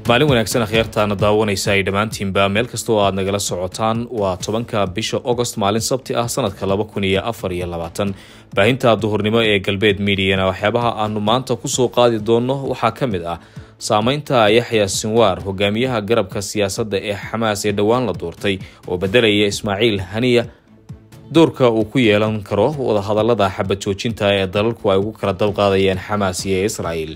maalin wanaagsan akhyaartaana daawanaysa ay dhammaantiinba meel kasta oo aad nagala socotaan waa tobanka bisha agost maalin sabti ah sanadka laba kun iyo afar iyo labaatan baahinta duhurnimo ee galbeed miidiyana waxyaabaha aanu maanta kusoo qaadi doonno waxaa ka mid ah saameynta yaxya sinwaar hogaamiyaha garabka siyaasadda ee xamaas ee dhowaan la doortay oo bedelaya ismaaciil haniya doorka uu ku yeelan karo wadahadalada xabad joojinta ee dalalku ay ugu kala dabqaadayeen xamaas iyo israel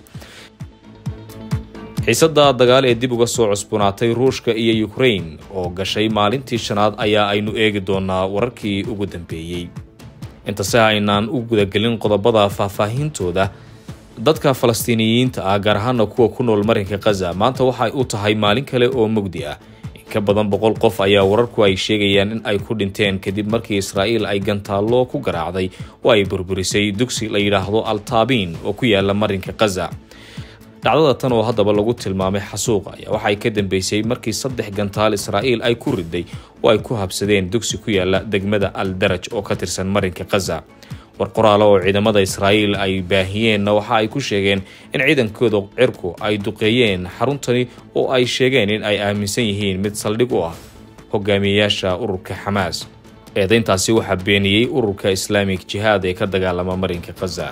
xiisada dagaal ee dib uga soo cusboonaatay ruushka iyo ukrain oo gashay maalintii shanaad ayaa aynu eegi doonaa wararkii ugu dambeeyey intase aynaan u gudagelin qodobada faahfaahintooda dadka falastiiniyiinta ah gaar ahaana kuwa ku nool marinka khaza maanta waxay u tahay maalin kale oo mugdi ah in ka badan boqol qof ayaa wararku ay sheegayaan in ay ku dhinteen kadib markii israa'iil ay gantaallo ku garaacday oo ay burburisay dugsi la yidhaahdo altaabiin oo ku yaala marinka khaza dhacdada tan oo haddaba lagu tilmaamay xasuuq ayaa waxay ka dambeysay markii saddex gantaal israa'iil ay ku riday oo ay ku habsadeen dugsi ku yaala degmada al daraj oo ka tirsan marinka khaza war qoraale oo ciidamada israa'iil ay baahiyeenna waxa ay ku sheegeen in ciidankooda cirku ay duqeeyeen xaruntani oo ay sheegeen in ay aaminsan yihiin mid saldhig u ah hogaamiyeyaasha ururka xamaas eedayntaasi waxaa beeniyey ururka islaamik jihaad ee ka dagaalama marinka khaza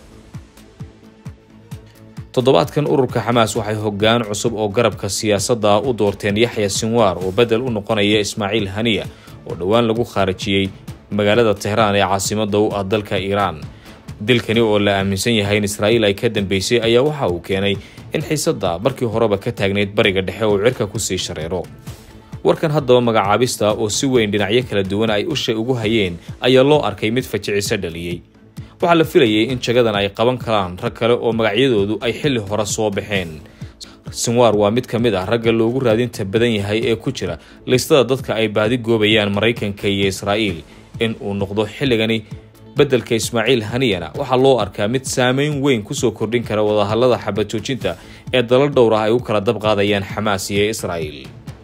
toddobaadkan ururka xamaas waxay hoggaan cusub oo garabka siyaasadda u doorteen yaxya sinwaar oo bedel u noqonaya ismaaciil haniya oo dhowaan lagu khaarajiyey magaalada tehraan ee caasimada u ah dalka iiraan dilkani oo la aaminsan yahay in israa'iil ay ka dambeysay ayaa waxa uu keenay in xiisadda markii horeba ka taagnayd bariga dhexe uu cirka kusii shareero warkan haddaba magacaabista oo si weyn dhinacyo kala duwan ay usha ugu hayeen ayaa loo arkay mid fajiciso dhaliyey waxaa la filayay in jagadan ay qaban karaan rag kale oo magacyadoodu ay xilli hore soo baxeen sinwaar waa mid ka mid ah ragga loogu raadinta badan yahay ee ku jira listada dadka ay baadi goobayaan maraykanka iyo israa'iil in uu noqdo xilligani beddelka ismaaciil haniyana waxaa loo arkaa mid saameyn weyn kusoo kordhin kara wadahallada xabad joojinta ee dalal dhowr ah ay u kala dabqaadayaan xamaas iyo israa'iil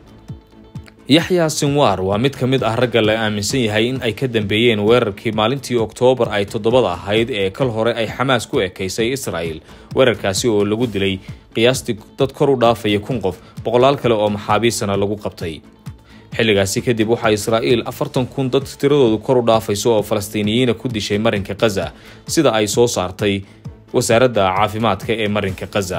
yaxya sinwaar waa mid ka mid ah ragga la aaminsan yahay in ay ka dambeeyeen weerarkii maalintii oktoobar ay toddobada ahayd ee kal hore ay xamaas ku ekaysay israa'il weerarkaasi oo lagu dilay qiyaastii dad kor u dhaafaya kun qof boqolaal kale oo maxaabiisana lagu qabtay xilligaasi kadib waxaa israa'iil afartan kun dad tiradoodu kor u dhaafayso oo falastiiniyiina ku dishay marinka khaza sida ay soo saartay wasaaradda caafimaadka ee marinka khaza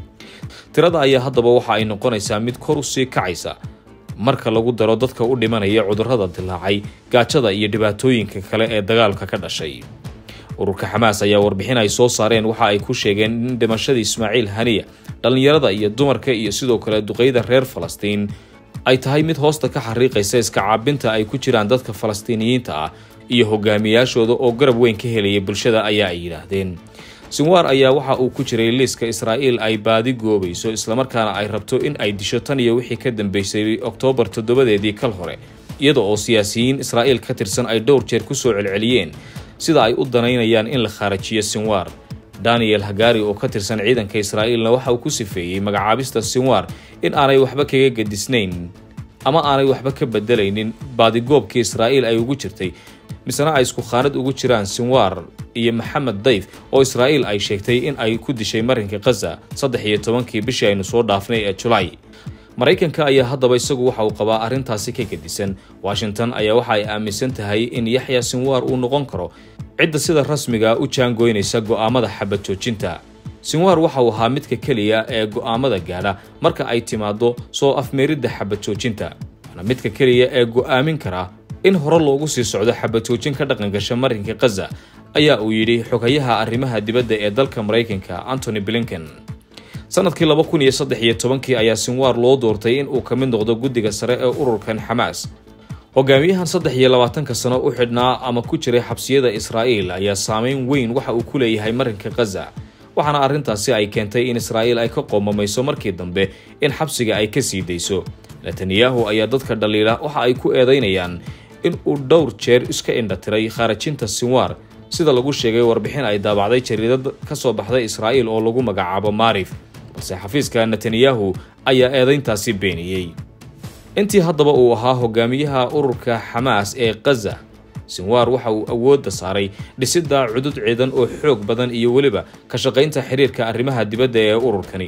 tirada ayaa haddaba waxa ay noqonaysaa mid kor u sii kacaysa marka lagu daro dadka u dhimanaya cudurrada dilaacay gaajada iyo dhibaatooyinka kale ee dagaalka ka dhashay ururka xamaas ayaa warbixin ay soo saareen waxa ay ku sheegeen in dhimashadii ismaaciil haniya dhallinyarada iyo dumarka iyo sidoo kale duqeyda reer falastiin ay tahay mid hoosta ka xariiqaysa iska caabinta ay ku jiraan dadka falastiiniyiinta ah iyo hogaamiyaashooda oo garab weyn ka helaya bulshada ayaa ay yidhaahdeen sinwaar ayaa waxa uu ku jiray liiska israa'iil ay baadi goobayso islamarkaana ay rabto in ay disho tan iyo wixii ka dambeysay oktoobar toddobadeedii kal hore iyada oo siyaasiyiin israa'iil ka tirsan ay dhowr jeer ku soo celceliyeen sida ay u danaynayaan in la khaarajiyo sinwaar daniel hagari oo ka tirsan ciidanka israa'iilna waxa uu ku sifeeyey magacaabista sinwaar in aanay waxba kaga gedisnayn ama aanay waxba ka bedelaynin baadigoobkii israa'iil ay ugu jirtay misena ay isku khaanad ugu jiraan sinwaar iyo maxamed dayf oo israa'iil ay sheegtay in ay ku dishay marinka khaza saddex iyo tobankii bishii aynu soo dhaafnay ee julaay maraykanka ayaa haddaba isagu waxa uu qabaa arrintaasi ka gedisan washington ayaa waxa ay aaminsan tahay in yaxya sinwaar uu noqon karo cidda sida rasmiga u jaangoynaysa go'aamada xabad joojinta sinwaar waxa uu ahaa midka keliya ee go'aamada gaadha marka ay timaado soo afmeeridda xabad joojinta waana midka keliya ee go'aamin kara in hore loogu sii socdo xabad joojin ka dhaqangasha marinka khaza ayaa uu yidhi xogayaha arrimaha dibadda ee dalka maraykanka antony blinken sanadkii laba kun iyo saddex iyo tobankii ayaa sinwaar loo doortay in uu ka mid noqdo guddiga sare ee ururkan xamaas hogaamiyahan saddex iyo labaatanka sano u xidhnaa ama ku jiray xabsiyada israa'iil ayaa saameyn weyn waxa uu ku leeyahay marinka khaza waxaana arrintaasi ay keentay in israa'iil ay ka qoomamayso markii dambe in xabsiga ay ka sii dayso netanyahu ayaa dadka dhaliila waxa ay ku eedaynayaan in uu dhowr jeer iska indhatiray khaarajinta sinwaar sida lagu sheegay warbixin ay daabacday jariidad ka soo baxday israa'iil oo lagu magacaabo maarif balse xafiiska netanyahu ayaa eedayntaasi beeniyey intii haddaba uu ahaa hogaamiyaha ururka xamaas ee khaza sinwaar waxa uu awoodda saaray dhisidda cudud ciidan oo xoog badan iyo weliba ka shaqaynta xiriirka arrimaha dibadda ee ururkani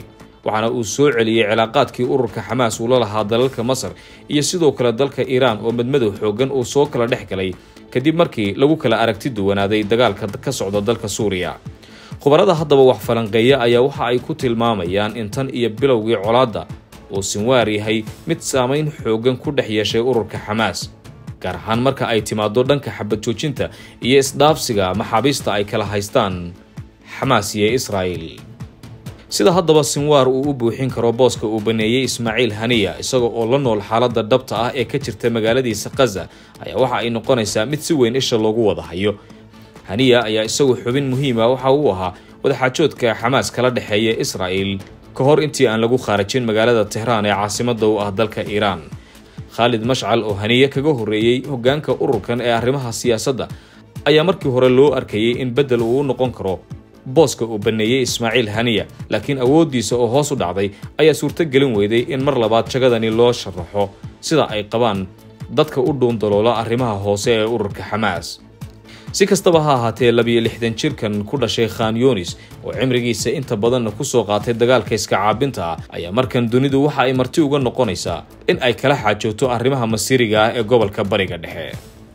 waxaana uu soo celiyey cilaaqaadkii ururka xamaas uu la lahaa dalalka masar iyo sidoo kale dalka iiraan oo madmadow xoogan uu soo kala dhex galay kadib markii lagu kala aragti duwanaaday dagaalka ka socda dalka suuriya khubarada haddaba wax falanqeeya ayaa waxa ay ku tilmaamayaan in tan iyo bilowgii colaadda uu sinwaar yahay mid saamayn xoogan ku dhex yeeshay ururka xamaas gaar ahaan marka ay timaado dhanka xabad joojinta iyo isdhaafsiga maxaabiista ay kala haystaan xamaas iyo israa'il sida haddaba sinwaar uu u buuxin karo booska uu baneeyey ismaaciil haniya isaga oo la nool xaaladda dhabta ah ee ka jirta magaaladiisa khaza ayaa waxa ay noqonaysaa mid si weyn isha loogu wada hayo haniya ayaa isagu xubin muhiima waxa uu ahaa wadaxaajoodka xamaas kala dhexeeya israa'il ka hor intii aan lagu khaarajin magaalada tehraan ee caasimada u ah dalka iiraan khaalid mashcal oo haniye kaga horreeyey hoggaanka ururkan ee arrimaha siyaasadda ayaa markii hore loo arkayey in beddel uu u noqon karo booska uu baneeyey ismaaciil haniya laakiin awooddiisa oo hoos u dhacday ayaa suurto gelin weyday in mar labaad jagadani loo sharaxo sida ay qabaan dadka u dhuundaloola arrimaha hoose ee ururka xamaas si kastaba ha ahaatee labiyo lixdan jirkan ku dhashay khan yunis oo cimrigiisa inta badanna kusoo qaatay dagaalka iska caabinta ah ayaa markan dunidu waxa ay marti uga noqonaysaa in ay kala xaajoogto arrimaha masiiriga ah ee gobolka bariga dhexe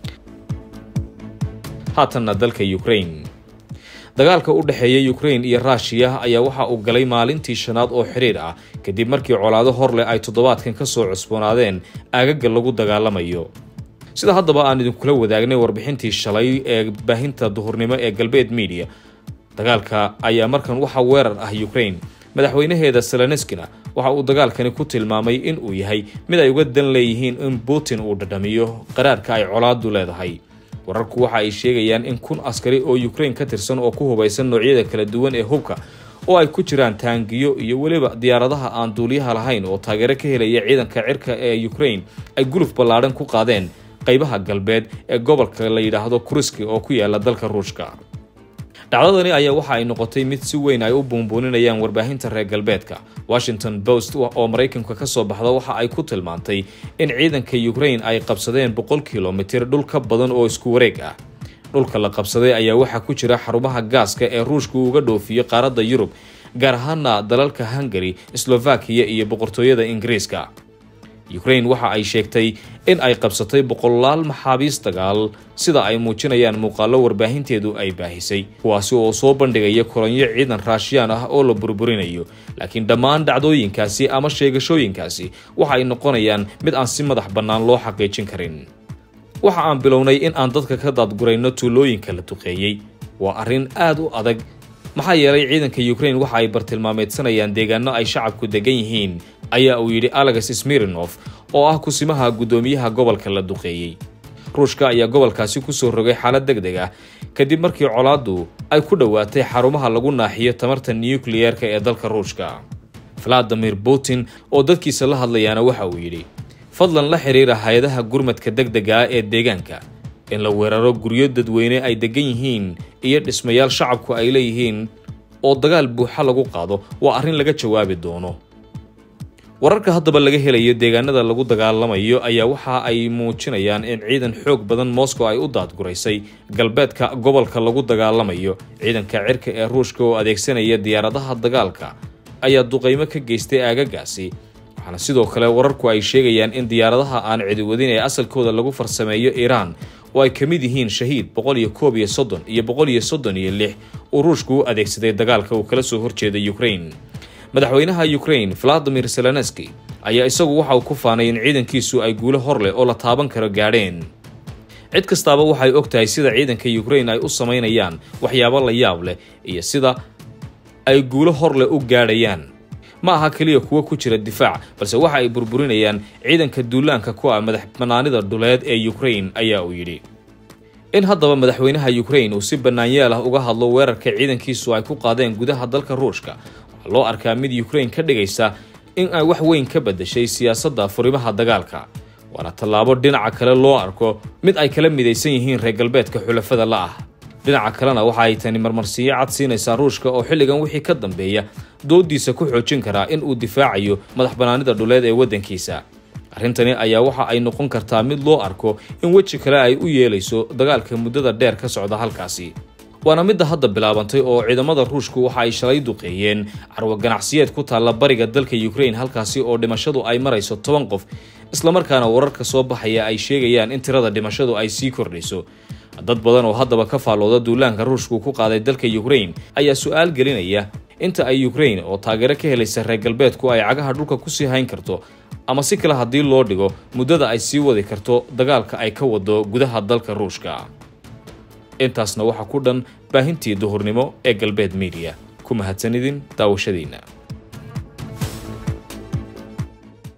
haatanna dalka ukraine dagaalka u dhexeeya ukraine iyo ruushiya ayaa waxa uu galay maalintii shanaad oo xidhiir ah kadib markii colaado hor leh ay toddobaadkan ka soo cusboonaadeen aagaga lagu dagaalamayo sida haddaba aan idinkula wadaagnay warbixintii shalay ee baahinta duhurnimo ee galbeed media dagaalka ayaa markan waxa weerar ah ukraine madaxweynaheeda seloneskina waxa uu dagaalkani ku tilmaamay in uu yahay mid ay uga dan leeyihiin in putin uu dhadhamiyo qaraarka ay colaadu leedahay wararku waxa ay sheegayaan in kun askari oo ukraine ka tirsan oo ku hubaysan noocyada kala duwan ee hubka oo ay ku jiraan taangiyo iyo weliba diyaaradaha aan duuliyaha lahayn oo taageero ka helaya ciidanka cirka ee ukraine ay guluf ballaadhan ku qaadeen qaybaha galbeed ee gobolka la yidhaahdo kuriski oo ku yaala dalka ruushka dhacdadani ayaa waxa ay noqotay mid si weyn ay u buunbuuninayaan warbaahinta reer galbeedka washington post oo maraykanka ka soo baxda waxa ay ku tilmaantay in ciidanka ukraine ay qabsadeen boqol kilomitir dhul ka badan oo isku wareeg ah dhulka la qabsaday ayaa waxaa ku jira xarumaha gaaska ee ruushka uga dhoofiyo qaaradda yurub gaar ahaana dalalka hungary slovakiya iyo boqortooyada ingiriiska ukraine waxa ay sheegtay in ay qabsatay boqolaal maxaabiis dagaal sida ay muujinayaan muuqaallo warbaahinteedu ay baahisay kuwaasi oo soo bandhigaya kulanyo ciidan raashiyaan ah oo la burburinayo laakiin dhammaan dhacdooyinkaasi ama sheegashooyinkaasi waxa ay noqonayaan mid aan si madax bannaan loo xaqiijin karin waxa aan bilownay in aan dadka ka daadgurayno tuulooyinka la duqeeyey waa arrin aad u adag maxaa yeelay ciidanka ukraine waxa ay bartilmaameedsanayaan deegaano ay shacabku degan yihiin ayaa uu yidhi alex smirinof oo ah kusimaha guddoomiyaha gobolka la duqeeyey ruushka ayaa gobolkaasi kusoo rogay xaalad deg deg ah kadib markii colaaddu ay ku dhowaatay xarumaha lagu naaxiyo tamarta nukliyeerka ee dalka ruushka valadimir putin oo dadkiisa la hadlayaana waxa uu yidhi fadlan la xiriira hay-adaha gurmadka deg dega ah ee deegaanka in la weeraro guryo dadweyne ay degan yihiin iyo dhismayaal shacabku ay leeyihiin oo dagaal buuxa lagu qaado waa arrin laga jawaabi doono wararka haddaba laga helayo deegaanada lagu dagaalamayo ayaa waxa ay muujinayaan in ciidan xoog badan moscow ay u daadguraysay galbeedka gobolka lagu dagaalamayo ciidanka cirka ee ruushka oo adeegsanaya diyaaradaha dagaalka ayaa duqeymo ka geystay aagagaasi waxaana sidoo kale wararku ay sheegayaan in diyaaradaha aan cidiwadin ee asalkooda lagu farsameeyo iiraan oo ay ka mid yihiin shahiid boqol iyo koob iyo soddon iyo boqol iyo soddon iyo lix uu ruushku u adeegsaday dagaalka uu kala soo horjeeda ukraine madaxweynaha ukraine valadimir zelenski ayaa isagu waxa uu ku faanay in ciidankiisu ay guulo hor leh oo la taaban karo gaadheen cid kastaaba waxay og tahay sida ciidanka ukraine ay u samaynayaan waxyaabo la yaab leh iyo sida ay guulo hor leh u gaadhayaan ma aha keliya kuwo ku jira difaac balse waxa ay burburinayaan ciidanka duulaanka ku ah madax banaanida dhuleed ee ukraine ayaa uu yidhi in haddaba madaxweynaha ukraine uu si bannaanyaal ah uga hadlo weerarka ciidankiisu ay ku qaadeen gudaha dalka ruushka waxaa loo arkaa mid ukraine ka dhigaysa in ay wax weyn ka bedeshay siyaasadda furimaha dagaalka waana tallaabo dhinaca kale loo arko mid ay kala midaysan yihiin reer galbeedka xulafada la ah dhinaca kalena waxa ay tani marmarsiiyo cad siinaysaa ruushka oo xilligan wixii ka dambeeya doodiisa ku xoojin karaa in uu difaacayo madax banaanida dhuleed ee waddankiisa arrintani ayaa waxa ay noqon kartaa mid loo arko in weji kale ay u yeelayso dagaalka muddada dheer ka socda halkaasi waana midda hadda bilaabantay oo ciidamada ruushku waxa ay shalay duqeeyeen carwo ganacsiyeed ku taalla bariga dalka ukraine halkaasi oo dhimashadu ay marayso toban qof islamarkaana wararka soo baxaya ay sheegayaan in tirada dhimashadu ay sii kordhayso dad badan oo haddaba ka faallooda duulaanka ruushku ku qaaday dalka ukraine ayaa su-aal gelinaya inta ay ukraine oo taageero ka helaysa reer galbeedku ay cagaha dhulka kusii hayn karto ama si kale haddii loo dhigo muddada ay sii wadi karto dagaalka ay ka wado gudaha dalka ruushka intaasna waxaa ku dhan baahintii duhurnimo ee galbeed miidiya ku mahadsanidin daawashadiina